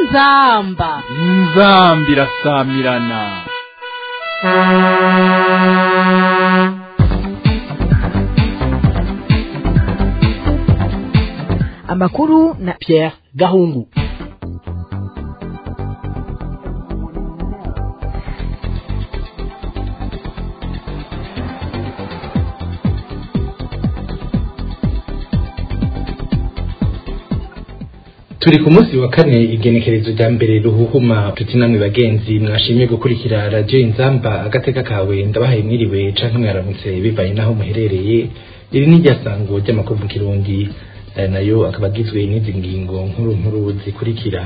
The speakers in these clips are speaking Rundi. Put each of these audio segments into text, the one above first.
inzamba inzambi irasamirana amakuru na Pierre Gahungu turi ku munsi wa kane igenekerezo rya mbere ruhuhuma tuti namwe bagenzi mwashimye gukurikira radio inzamba agateka kawe ndabahaye mwiriwe canke mwaramutse bivanye naho muherereye iri ni ryasango ry'amakuru mu kirundi aya nayo akaba agizwe n'izi ngingo nkuru nkuru zikurikira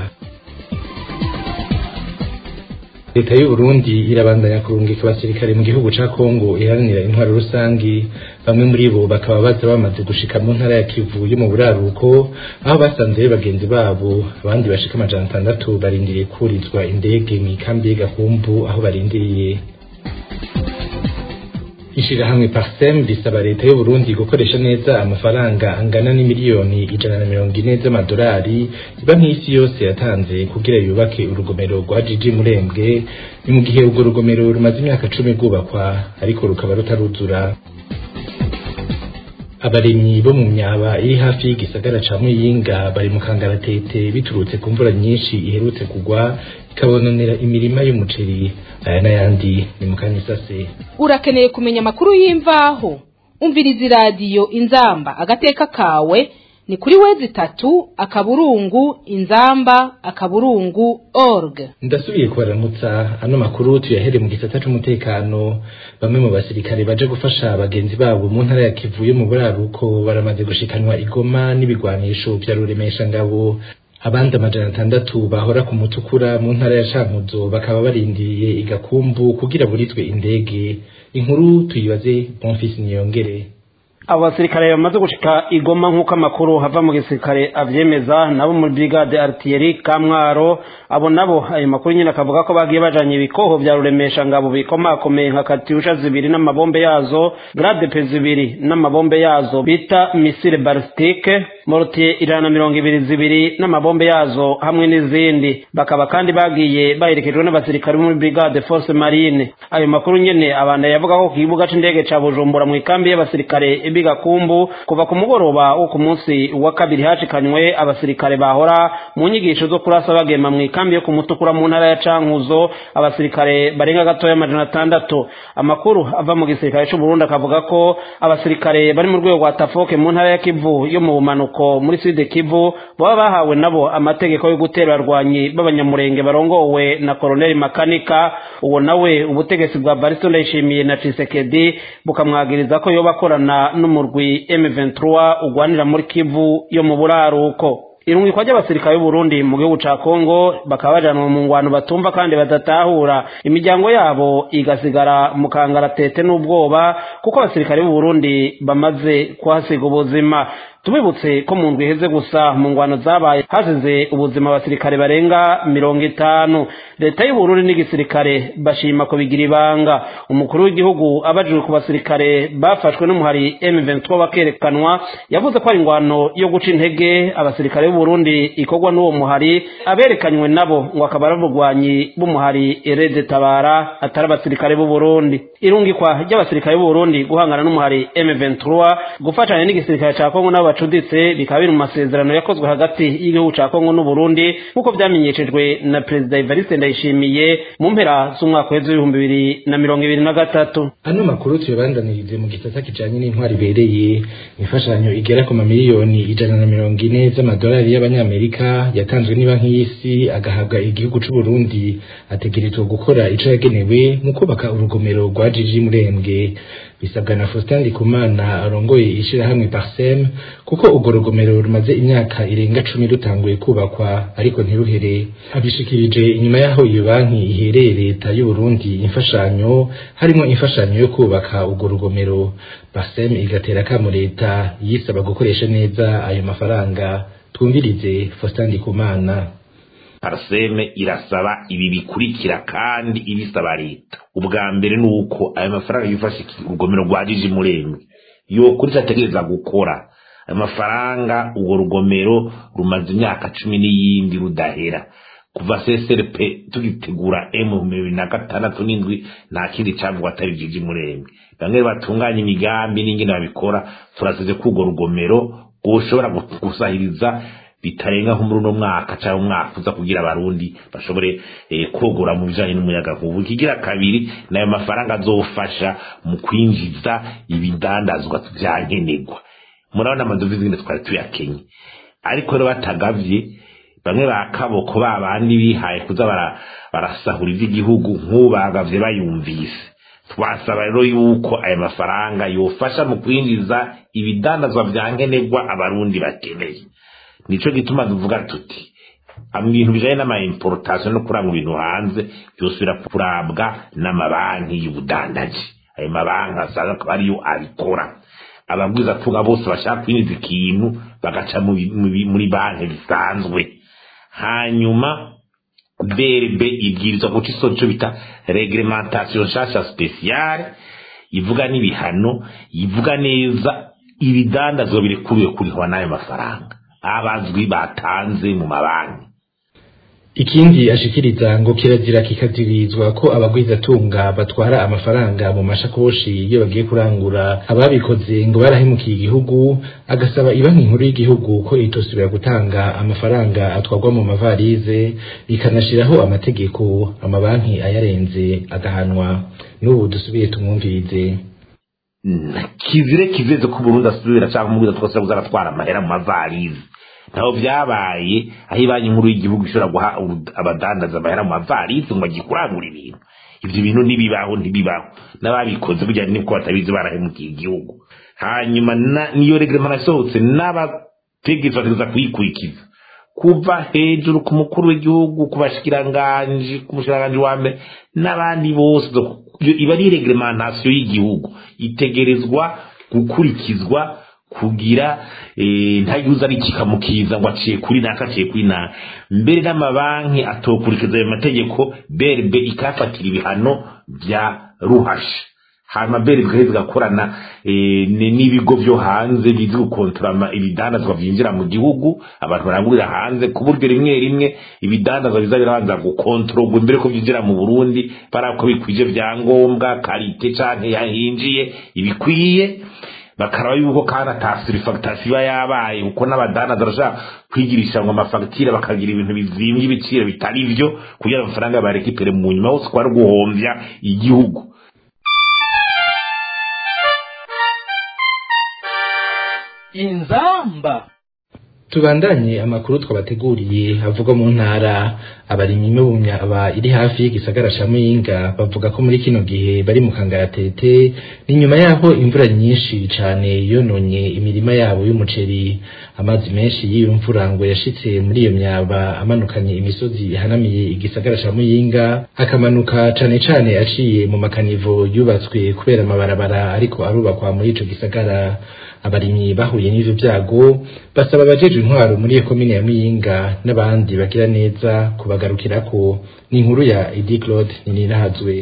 leta y'u Burundi irabandanya kurungika abasirikare mu gihugu ca Kongo iharanira intwaro rusangi bamwe muri bo bakaba baza bamaze gushika mu ntara ya Kivu yo mu buraruko aho basanze bagenzi babo abandi bashika amajana atandatu barindiriye kurizwa indege mu ikambi y'Gakumbu aho barindiriye ishirahamwe Parsem risaba leta y'u Burundi gukoresha neza amafaranga angana n'imiliyoni ijana na mirongo ine z'amadolari iba nk'isi yose yatanze kugira yubake urugomero rwa Jiji Murembwe ni mu gihe urwo rugomero rumaze imyaka cumi rwubakwa ariko rukaba rutaruzura abarimyi bo mu myaba iri hafi y'igisagara ca Muyinga bari mu kangaratete biturutse ku mvura nyinshi iherutse kugwa ikabononera imirima y'umuceri aya n'ayandi ni mu kanyisase urakeneye kumenya amakuru y'imvaho umviriza iradiyo inzamba agateka kawe ni kuri wezi itatu akaburungu inzamba akaburungu org ndasubiye kubaramutsa ano makuru tuyahere mu gisata c'umutekano bamwe mu basirikare baje gufasha bagenzi babo mu ntara ya Kivu yo mu buraruko baramaze gushikanwa igoma n'ibigwanisho vya ruremesha ngabo abandi amajana atandatu bahora ku mutukura mu ntara ya Cankuzo bakaba barindiriye igakumbu kugira buritwe indege inkuru tuyibaze Bonfils Niyongere abo basirikare bamaze gushika igoma nk'uko amakuru hava mu gisirikare avyemeza nabo muri brigade artillerie kamwaro abo nabo ayo makuru nyine akavuga ko bagiye bajanye ibikoho vya ruremesha ngabo bikomakomeye nka katyusha zibiri n'amabombe yazo grade pe zibiri n'amabombe yazo bita misile balistike mortier ijana na mirongo ibiri zibiri n'amabombe yazo hamwe n'izindi bakaba kandi bagiye baherekejwe n'abasirikare bo muri brigade force marine ayo makuru nyene abanda yavuga ko ku kibuga c'indege ca bujumbura mu ikambi y'abasirikare bigakumbu kuva ku mugoroba wo ku munsi wa kabiri hashikanywe abasirikare bahora mu nyigisho zo kurasa bagema mu ikambi yo ku mutukura mu ntara ya cankuzo abasirikare barenga gatoya amajana atandatu amakuru ava mu gisirikare c'u Burundi akavuga ko abasirikare bari mu rwego rwa tafoke mu ntara ya kivu yo mu bumanuko muri sud kivu baba bahawe nabo amategeko yo gutera abarwanyi b'abanyamurenge barongowe na koloneli makanika uwo nawe ubutegetsi bwa baristo ndayishimiye na cisekedi bukamwagiriza ko yoba akorana n'umurwi M23 ugwanira muri Kivu yo mu buraruko irungikwa ry'abasirikare b'u Burundi mu gihugu ca Kongo bakaba bajanwa mu ngwano batumva kandi badatahura imiryango yabo igasigara mu kangaratete n'ubwoba kuko abasirikare b'u Burundi bamaze kuhasiga ubuzima tubibutse ko mu ndwi iheze gusa mu ngwano zabaye hasize ubuzima abasirikare barenga mirongo itanu leta y'uburundi n'igisirikare bashima ko bigira ibanga umukuru w'igihugu abajijwe ku basirikare bafashwe n'umuhari M23 bakerekanwa yavuze ko ari ingwano yo guca intege abasirikare b'uburundi ikorwa n'uwo muhari aberekanywe nabo ngo akaba ari abugwanyi b'umuhari erede tabara atari abasirikare b'uburundi irungikwa ry'abasirikare b'uburundi guhangana n'umuhari M23 gufatanya n'igisirikare ca Kongo n'abo bacuditse bikaba biri mu masezerano yakozwe hagati y'igihugu ca Kongo n'u Burundi nk'uko vyamenyeshejwe na Perezida Evariste Ndayishimiye mu mpera z'umwaka w'ejo w'ibihumbi bibiri na mirongo ibiri na gatatu ano makuru tuyabandanirize mu gisata kijanye n'intwari ibereye imfashanyo igera ku mamiliyoni ijana na mirongo ine z'amadolari y'abanyamerika yatanzwe n'ibanki y'isi agahabwa igihugu c'u Burundi ategerezwa gukora ico yagenewe mu kubaka urugomero rwa Jiji Murembwe bisabwa na Faustin Ndikumana arongoye ishirahamwe Parsem kuko urwo rugomero rumaze imyaka irenga cumi rutanguye kubakwa ariko ntiruhere abishikirije inyuma y'aho iyo banki ihereye leta y'u Burundi imfashanyo harimo imfashanyo yo kubaka urwo rugomero Parsem igatera kamo leta yisaba gukoresha neza ayo mafaranga twumvirize Faustin Ndikumana parseme irasaba ibi bikurikira kandi ibisaba leta ubwa mbere ni uko ayo mafaranga yifasha urugomero rwa jiji murembe yokuri ategereza gukora ayo mafaranga urwo rugomero rumaze imyaka cumi n'iyindi rudahera kuva CSRP tugitegura M bibiri na gatandatu n'indwi nta kindi cavugwa atari jiji murembe bamwe batunganya imigambi n'ingene babikora turasize ko urwo rugomero rwoshobora gusahiriza bitarenga nko muri uno mwaka cyangwa umwaka uza kugira abarundi bashobore eh, kogora mu bijanye n'umuyaga nkubu ikigira kabiri nayo mafaranga azofasha mu kwinjiza ibidandazwa vya nkenerwa murabona amadovize ngene twari tuyakenye ariko rero batagavye bamwe ba kaboko ba bandi bihaye kuza bara- barasahura ivy'igihugu nk'ubagavye bayumvise twasaba rero yuko aya mafaranga yofasha mu kwinjiza ibidandazwa vya nkenerwa abarundi bakeneye nico gituma tuvuga tuti ama ibintu bijanye n'amaimportation no kuranga ibintu hanze byosubira kurabwa n'amabanki y'ubudandaji ayo mabanki asanga akaba ariyo abikora ababwiza tunga bose bashaka kwinjiza ikintu bagaca mu bi- mu bi- muri banki bisanzwe hanyuma brb ibwirizwa guca iso cyo bita reglementation nshasha speciale ivuga n'ibihano ivuga neza ibidandazwa birekuriwe kurihwa n'ayo mafaranga abazwi batanze mu mabanki ikindi ashikiriza ngo kirazira kikazirizwa ko abagwizatunga batwara amafaranga mu mashakoshi iyo bagiye kurangura ababikoze ngo barahemukiye igihugu agasaba ibanki nkuru y'igihugu ko itosubira gutanga amafaranga atwarwa mu mavarize ikanashiraho amategeko amabanki ayarenze agahanwa n'ubu dusubiye tumwumvirize Na kizire kizeze ko Burundi asubira cyangwa mu twose kuzaratwara amahera mu mavarize naho byabaye aho ibanki nkuru y'igihugu ishobora guha ubu- abadandaza amahera mu mavarize ngo bagikurangura ibintu ivyo bintu ntibibaho ntibibaho n'ababikoze burya niko batabizi barahemukiye igihugu hanyuma na- niyo reglement yasohotse n'abategetsi bategereza kuyikurikiza kuva hejuru ku mukuru w'igihugu ku bashikiranganji ku mushikiranganji wa mbere n'abandi bose iyo iba ari reglementation y'igihugu itegerezwa gukurikizwa kugira eh, ntayuza ari kikamukiza ngo aciye kuri naka aciye kuri naka mbere n'amabanki atokurikiza ayo mategeko berbe ikafatira ibihano bya ruhasha hanyuma beri bigaheza bigakorana eh, ni- n'ibigo byo hanze bizi gukontorama ibidandazwa byinjira mu gihugu abantu barangurira hanze ku buryo rimwe rimwe ibidandazwa biza birabanza gukontororwa imbere ko byinjira mu burundi barako bikwije vyangombwa karite canke yahinjiye ibikwiye bakaraba yuko kandi atasirifagitasiyo iba yabaye kuko n'abadandaza barashaka kwigirisha ngo amafagitire bakagira ibintu bizimvye ibiciro bitari vyo kugira amafaranga barekipere mu nyuma hose kuba ari guhomvya igihugu inzamba tubandanye amakuru twabateguriye avuga mu ntara abarimyi n'ubumyaba iri hafi y'igisagara ca muyinga bavuga ko muri kino gihe bari mu kangaratete ni nyuma yaho imvura nyinshi cane yononye imirima yabo y'umuceri amazi menshi y'iyo mvura ngo yashitse muri iyo myaba amanukanye imisozi ihanamiye igisagara ca muyinga akamanuka cane cane aciye mu makanivo yubatswe kubera amabarabara ariko arubakwa muri ico gisagara abarimyi bahuye n'ivyo vyago basaba abajejwe intwaro muri iyo komine ya muyinga n'abandi bagira neza kubagarukirako ni inkuru ya edi claude ninirahazwe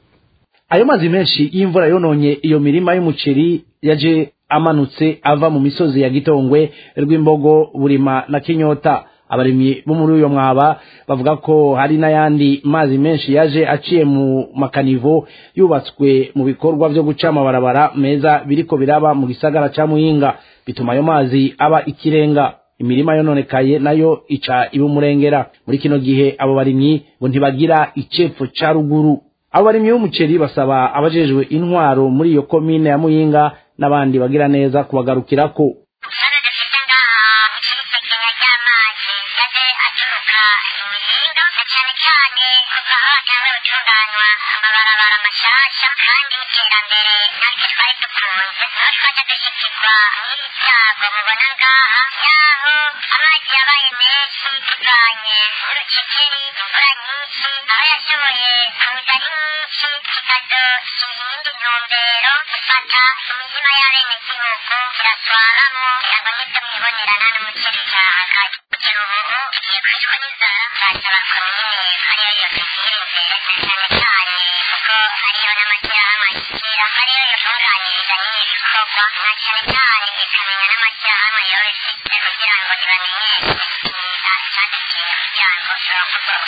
ayo mazi menshi y'imvura yononye iyo mirima y'umuceri yaje amanutse ava mu misozi ya gitongwe rw'imbogo burima na kinyota abarimyi bo muri uyo mwaba bavuga ko hari n'ayandi mazi menshi yaje aciye mu makanivo yubatswe mu bikorwa vyo guca amabarabara meza biriko biraba mu gisagara ca muyinga bituma ayo mazi aba ikirenga imirima yononekaye nayo ica iba umurengera muri kino gihe abo barimyi ngo ntibagira icepfo ca ruguru abo barimyi b'umuceri basaba abajejwe intwaro muri iyo komine ya muyinga n'abandi bagira neza kubagarukirako ikibazo dufite ngaha cy'isekenya ry'amazi yaje aturuka imihinga na cyane cyane kuva aho hatangiye gutunganywa amabarabara mashasha kandi y'iterambere natwe twari dukunze aho twaje dushyikirwa n'ibyago mubona ngaha yaho amazi yabaye menshi bivanye n'urucekeri imvura nyinshi aho yashoboye kuza ari nyinshi kikazoshyira iyindi ntumbero gufata imirima y'abenegihugu kiraswaramo kugira ngo nibyo mwibonerana n'umuceri cyahagaye kugera ubu tugiye kwicwa n'inzara turasaba komine ariyo yose ishyira imbere na cyane cyane kuko ariyo n'amashyirahamwe ashyikira ariyo yatunganyiriza n'ibi bikorwa na cyane cyane ikamenya n'amashyirahamwe yose kugira ngo ntibamenyeshe ikiza cyaduteye kugira ngo turakorwa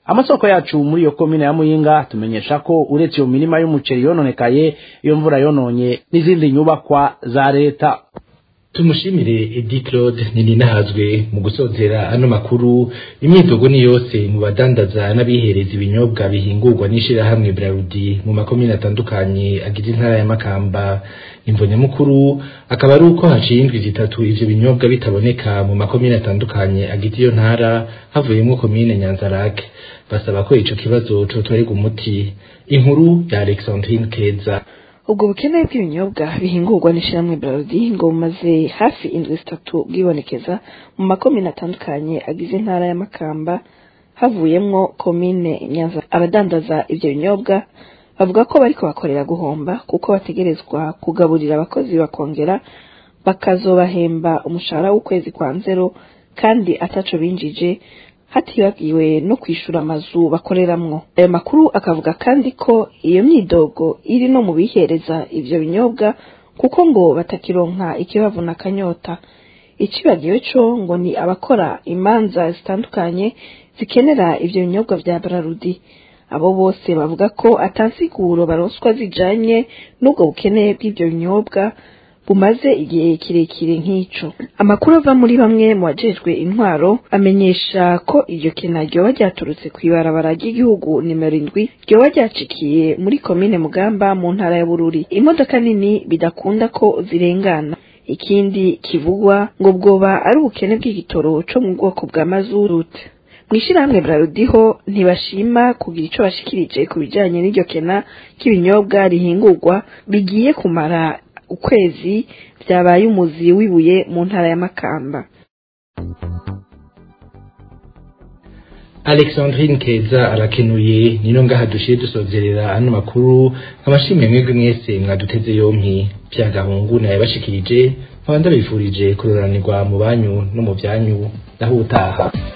amasoko yacu muri iyo komine ya muyinga tumenyesha ko uretse iyo mirima y'umuceri yononekaye iyo mvura yononye n'izindi nyubakwa za leta tumushimire edi claude ninahazwe mu gusozera ano makuru imyidogo ni yose mu badandaza n'abihereza ibinyobwa bihingurwa n'ishirahamwe brarudi mu makomine atandukanye agize intara ya makamba imvo nyamukuru akaba ari uko haciye indwi zitatu ivyo binyobwa bitaboneka mu makomine atandukanye agize iyo ntara havuyemwo komine nyanzarake basaba ko ico kibazo cotorerwa umuti inkuru ya alexandrine keza ubwo bukene bw'ibinyobwa bihingurwa n'ishyirahamwe Braludi ngo bumaze hafi indwi zitatu bwibonekeza mu makomine atandukanye agize intara ya Makamba havuyemwo komine Nyanza abadandaza ivyo binyobwa bavuga ko bariko bakorera guhomba kuko bategerezwa kugaburira abakozi bakongera bakazobahemba umushahara w'ukwezi kwa nzero kandi ataco binjije hatibagiwe no kwishura amazu bakoreramwo ayo makuru akavuga kandi ko iyo myidogo iri no mu bihereza ivyo binyobwa kuko ngo batakironka ikibavuna akanyota icibagiwe co ngo ni abakora imanza zitandukanye zikenera ivyo binyobwa vya Brarudi abo bose bavuga ko atansiguro baronswa zijanye n'ubwo bukene bw'ivyo binyobwa bumaze igihe kirekire nk'ico amakuru ava muri bamwe mu bajejwe intwaro amenyesha ko iryo kena ryoba ryaturutse kw'ibarabara ry'igihugu nimero indwi ryoba ryacikiye muri komine mugamba mu ntara ya bururi imodoka nini bidakunda ko zirengana ikindi kivugwa ngo bwoba ari ubukene bw'igitoro co mu bwoko bwa mazurute mw'ishirahamwe Brarudiho ntibashima kugira ico bashikirije ku bijanye n'iryo kena k'ibinyobwa rihingurwa bigiye kumara ukwezi byabaye umuzi wibuye mu ntara ya Makamba Alexandrine Keza arakenuye nino ngaha dushiye dusozerera ano makuru amashimwe mwebwe mwese mwaduteze yompi byagahungu naye bashikirije nkaba ndabifurije kuroranirwa mu banyu no mu byanyu naho utaha